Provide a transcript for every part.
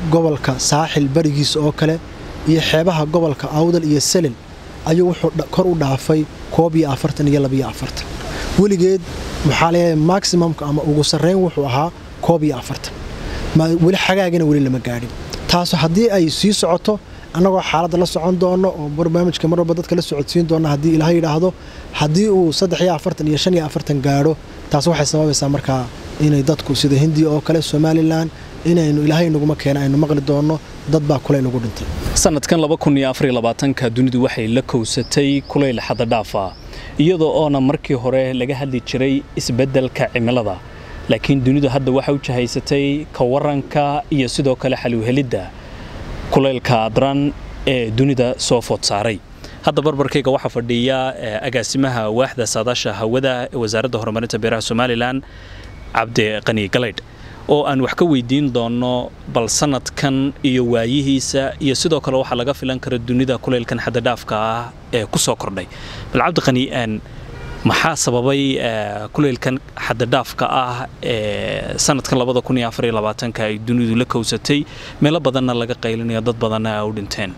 gobolka saaxil barigiisa oo kale iyo xeebaha gobolka awdal iyo selil ayuu wuxuu kor u dhaafay koob iyo afartan iyo labiyo afartan weligeed maxaa leeyahay maximumka ama ugu sarreyn wuxuu ahaa koob iyo afartan weli xagaagana weli lama gaadhin taasu haddii ay sii socoto annagoo xaaladda la socon doono oo barnaamijka mar walba dadka la socodsiin doona haddii ilaah yidhaahdo haddii uu saddex iyo afartan iyo shan iyo afartan gaadho taas waxay sababaysaa markaa inay dadku sida hindiya oo kale somalilan inaynu ilaahay naguma keena aynu maqli doonno dad baa kulayl ugu dhintay sanadkan ka dunidu waxay la kowsatay kulayl xaddadhaafa iyadoo oona markii hore laga hadli jiray isbeddelka cimilada laakiin dunidu hadda waxay u jahaysatay ka waranka iyo sidoo kale xaluuhelidda kulaylka daran ee dunida soo food saaray hadda barbarkayga waxaa fadhiya agaasimaha waaxda saadaasha hawada ee wasaaradda horumarinta beeraha somalilan cabdi qani galaydh oo aan wax ka weydiin doonno bal sanadkan iyo waayihiisa iyo sidoo kale waxaa laga filan kara dunida kulaylkan xaddadhaafka ah ee ku soo kordhay bal cabdiqani maxaa sababay kulaylkan xaddadhaafka ah ee sanadkan ay dunidu la kowsatay meelo badanna laga qaylinayo dad badanna a u dhinteen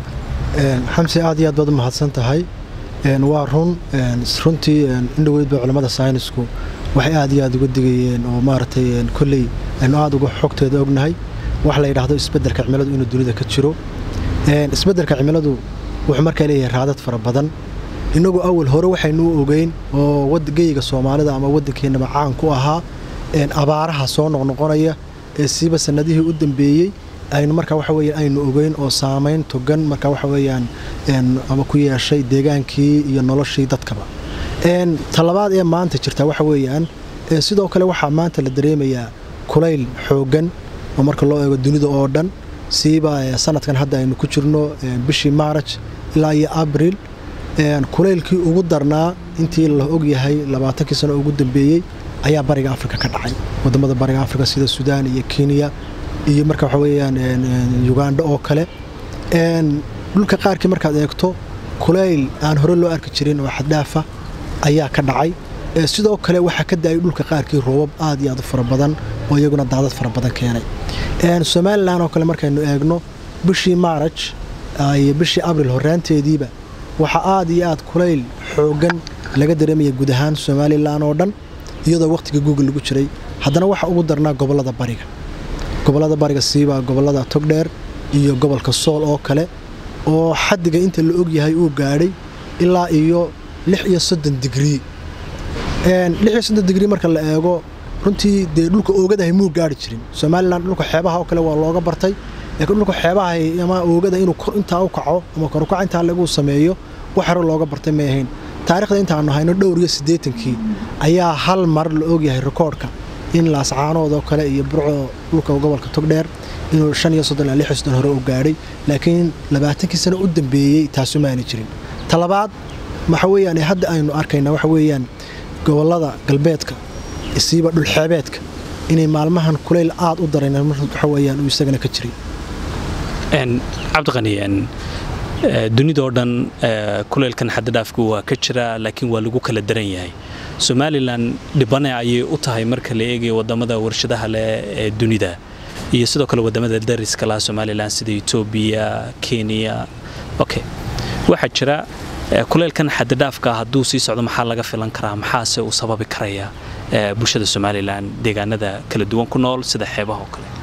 xamsi aad iyo aad baad u mahadsan tahay waa run runtii indhoweydba culammada saynisku waxay aad iyo aad uga digayeen oo maaragtay kolley aynu aad uga xogteeda ognahay wax la yidhaahdo isbeddelka cimiladu inuu dunida ka jiro isbeddelka cimiladu wuxuu markaa leeyahay raadad fara badan innagu awal hore waxaynu u ogeyn oo geyga soomaalida ama waddankeennaba caan ku ahaa abaaraha soo noqnoqonaya ee siiba sannadihii u dambeeyey aynu markaa waxa weya aynu ogeyn oo saamayn togan markaa waxa weeyaan ama ku yeeshay deegaankii iyo noloshii dadkaba talabaad ee maanta jirta waxa weeyaan sidoo kale waxaa maanta la dareemayaa kulayl xooggan oo marka loo eego dunida oo dhan siiba sanadkan hadda aynu ku jirno bishii maaraj ilaa iyo abril kulaylkii ugu darnaa intii la ogyahay labaatankii sano ugu dambeeyey ayaa bariga afrika ka dhacay wadamada bariga afrika sida sudaan iyo kenya iyo marka waxa weyaan ugandha oo kale dhulka qaarkii markaad eegto kulayl aan hore loo arki jirin oo xaddhaafa ayaa ka dhacay sidoo kale waxaa ka da-ay dhulka qaarkii roobab aad iyo aad u fara badan oo iyaguna daadad fara badan keenay somalilan oo kale markaynu eegno bishii maaraj iyo bishii abril horaanteediiba waxaa aad iyo aad kulayl xooggan laga dareemaya guud ahaan somalilan oo dhan iyadoo wakhtiga google lagu jiray haddana waxa ugu darnaa gobollada bariga gobollada bariga siiba gobollada togdheer iyo gobolka sool oo kale oo xaddiga inta la ogyahay uu gaadhay ilaa iyo lix iyo soddon digrii lix iyo soddon digrii marka la eego runtii dee dhulka oogadahay muu gaari jirin somalilan dhulka xeebaha oo kale waa looga bartay laakiin dhulka xeebaha ama oogada inuu kor intaa u kaco ama korukac intaa lagu sameeyo wax hore looga bartay may ahayn taarikhda intaanu hayno dhowr iyo siddeetankii ayaa hal mar la ogyahay rikoodhka in laascaanood oo kale iyo burco dhulka gobolka togdheer inuu shan iyo soddon ilaa lix iyo soddon hore u gaadhay laakiin labaatankii sano u dambeeyey taasu maana jirin talabaad waxa weeyaan hadda aynu arkaynaa waxa weeyaan gobollada galbeedka isiiba dhulxeebeedka inay maalmahan kulayl aad u darayn waxa weeyaan uu isagana ka jiray cabdiqani dunidoo dhan kulaylkan xaddadhaafku waa ka jira laakiin waa lagu kala daran yahay somalilan dhibane ayay u tahay marka la eegayo wadamada warshadaha leh ee dunida iyo sidoo kale wadamada dariska laha somalilan sida etoobiya kenya okay waxaa jira kulaylkan xaddadhaafka hadduu sii socdo maxaa laga filan karaa maxaase uu sababi karaya bulshada somalilan deegaanada kala duwan ku nool sida xeebaha oo kale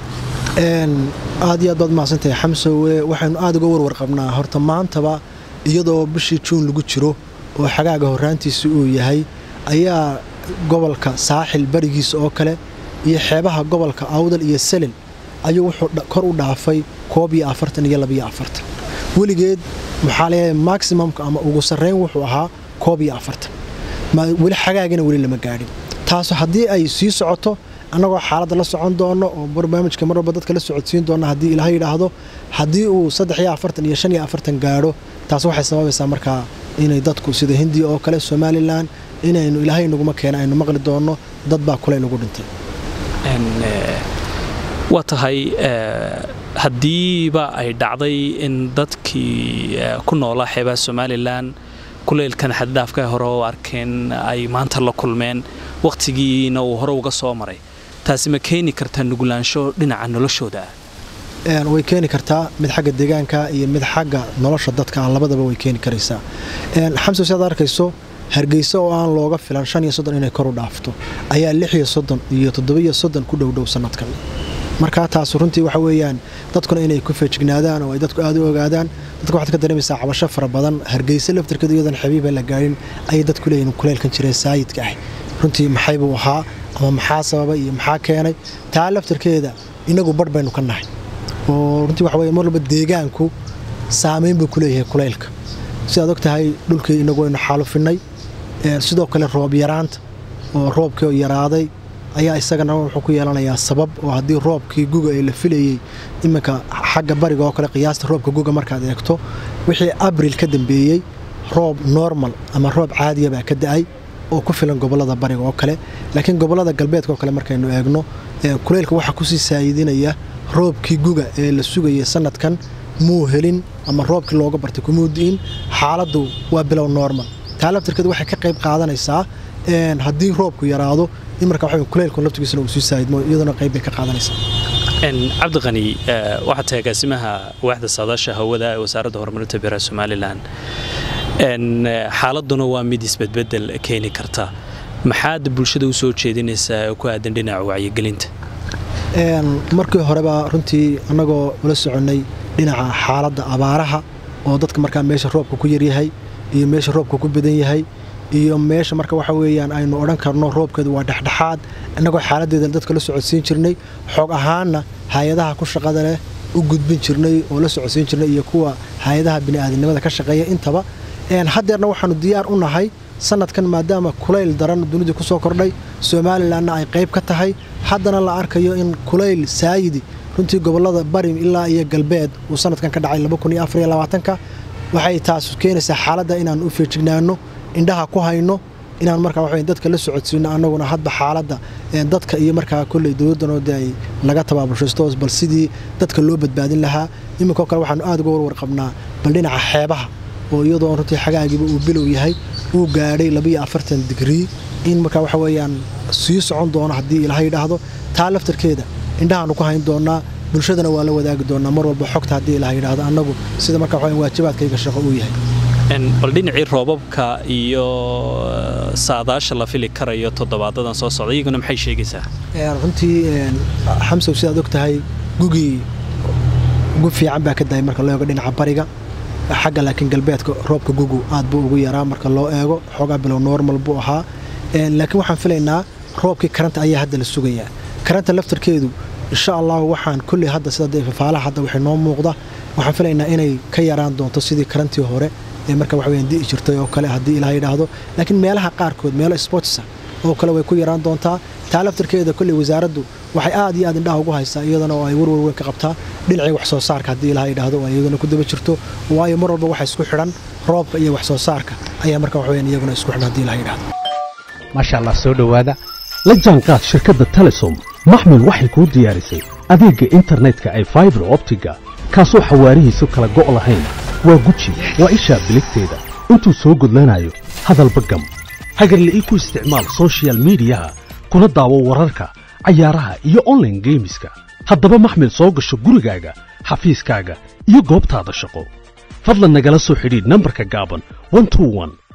aad iyo aad baad mahadsantahay xamsowe waxaynu aad uga warwar qabnaa horta maantaba iyadoo bishii juun lagu jiro oo xagaaga horraantiisa uu yahay ayaa gobolka saaxil barigiisa oo kale iyo xeebaha gobolka awdal iyo selil ayuu wuxuu kor u dhaafay koob iyo afartan iyo labiyo afartan weligeed maxaa leeyahay maximumka ama ugu sarreyn wuxuu ahaa koob iyo afartan weli xagaagana weli lama gaadhin taasu haddii ay sii socoto annagoo xaaladda la socon doono oo barnaamijka mar walba dadka la socodsiin doona haddii ilaah yidhaahdo haddii uu saddex iyo afartan iyo shan iyo afartan gaadho taas waxay sababaysaa markaa inay dadku sida hindiya oo kale somalilan inaynu ilaahay naguma keena aynu maqli doonno dad baa kulayl ugu dhintay waa tahay haddiiba ay dhacday in dadkii ku noolaa xeebaha somalilan kulaylkan xaddhaafka hore u arkeen ay maanta la kulmeen wakhtigiina uu hore uga soo maray taasi ma keeni kartaa nugulaansho dhinaca noloshooda ah way keeni kartaa mid xagga deegaanka iyo mid xagga nolosha dadka ah labadaba way keeni karaysaa xamse siaad arkayso hargeysa oo aan looga filan shan iyo soddon inay kor u dhaafto ayaa lix iyo soddon iyo toddobiyo soddon ku dhowdhow sanadkan markaa taas runtii waxa weeyaan dadkuna inay ku feejignaadaan oo ay dadku aad u ogaadaan dadka waxaad ka dareemaysaa cabasho fara badan hargeysa laftarkeedu iyadan xabiiba la gaadhin ayay dadku leeyihin kuleylkan jireen saayidka ah runtii maxay buu ahaa ama maxaa sababa iyo maxaa keenay taa laftarkeeda inagu badh baynu ka nahay oo runtii waxa weye mar walba deegaanku saameyn buu ku leeyahay kuleylka sidaad og tahay dhulkii inagu aynu xaalufinay sidoo kale roob yaraanta oo roobkii oo yaraaday ayaa isagana wuxuu ku yeelanayaa sabab oo haddii roobkii guga ee la filayey iminka xagga bariga oo kale qiyaasta roobka guga markaad eegto wixii abril ka dambeeyey roob normal ama roob caadiya baa ka da'ay oo ku filan gobolada bariga oo kale laakiin gobolada galbeedka oo kale markaynu eegno kuleylka waxaa kusii saayidinaya roobkii guga ee la sugayay sanadkan muu helin ama roobkii looga bartay kumuu di'in xaaladdu waa bilow normal taa laftarkeedu waxay ka qayb qaadanaysaa haddii roobku yaraado in marka waxa kuleylku laftigiisana uu sii saayidmo iyaduna qayb bay ka qaadanaysaa cabdiqani waxaad tahay agaasimaha waaxda saadaasha hawada ee wasaaradda horumarinta beeraha somalilan xaaladuna waa mid isbedbedel keeni karta maxaad bulshada u soo jeedinaysaa oo ku aadan dhinaca wacyigelinta markii horeba runtii annagoo ula soconnay dhinaca xaaladda abaaraha oo dadka markaa meesha roobka ku yaryahay iyo meesha roobka ku badan yahay iyo meesha marka waxa weeyaan aynu odhan karno roobkeedu waa dhexdhexaad innagoo xaaladdeeda dadka la socodsiin jirnay xoog ahaanna hay-adaha ku shaqada leh u gudbin jirnay oo la socodsiin jirnay iyo kuwa hay-adaha bini'aadamnimada ka shaqeeya intaba haddeerna waxaanu diyaar u nahay sanadkan maadaama kulayl daran dunidii ku soo kordhay somalilanna ay qayb ka tahay haddana la arkayo in kulayl saayidi runtii gobollada bari ilaa iyo galbeed uu sanadkan ka dhacay ka waxay taas keenaysaa xaaladda inaan u feejignaano indhaha ku hayno inaan markaa waxa dadka la socodsiino annaguna hadba xaaladda dadka iyo markaa kolley dowladdanoo de ay laga tabaabulshaysto bal sidii dadka loo badbaadin lahaa iminkao kale waxaanu aad uga warwar qabnaa bal dhinaca xeebaha oo iyadoo runtii xagaagiiba uu bilow yahay uu gaadhay labiyo afartan digrii in markaa waxa weeyaan sii socon doono haddii ilaha yidhaahdo taa laftarkeeda indhahaanu ku hayn doonaa bulshadana waa la wadaagi doonaa mar walba xogta haddii ilaha yidhaahdo annagu sida markaa waxa waajibaadkayga shaqo uu yahay bal dhinacii roobabka iyo saadaasha la fili karayo toddobaadadan soo socda iyaguna maxay sheegaysaa runtii xamsow sidaad og tahay gugii gu fiican baa ka dahay marka loo eego dhinaca bariga xagga laakiin galbeedka roobka gugu aad buu ugu yaraa marka loo eego xoogaa bilow normal buu ahaa laakiin waxaan filaynaa roobkii karanta ayaa hadda la sugayaa karanta laftarkeedu insha allahu waxaan kolley hadda sida fafaalaha hadda waxay noo muuqda waxaan filaynaa inay ka yaraan doonto sidii karantii hore ee marka wax weyaan di'i jirtay oo kale haddii ilaah yidhaahdo laakiin meelaha qaarkood meelo sportsa oo kale way ku yaraan doontaa taa laftarkeeda kolley wasaaraddu waxay aad iyo aad indhaha ugu haysaa iyadana oo ay warwar weyn ka qabtaa dhinacii wax soo saarka haddii ilaah yidhaahdo oo iyaduna ku daba jirto waayo mar walba waxa isku xidhan roobka iyo wax soo saarka ayaa marka wax weyaan iyaguna isku xidhan haddii ilaah yidhaahdo maasha allah soo dhowaada la jaanqaad shirkadda telesom maxmil waxay kuu diyaarisay adeegga internetka ay faibar optiga kaasoo xawaarihiisu kala go' lahayn waa guji waa ishaa biligteeda intuu soo gudlanayo hadalba gam hagarle ii ku isticmaal sochial midiyaha kuna daawo wararka cayaaraha iyo onlaine geemiska haddaba maxmil soo gasho gurigaaga xafiiskaaga iyo goobtaada shaqo fadlan nagala soo xidhiidh nambarka gaaban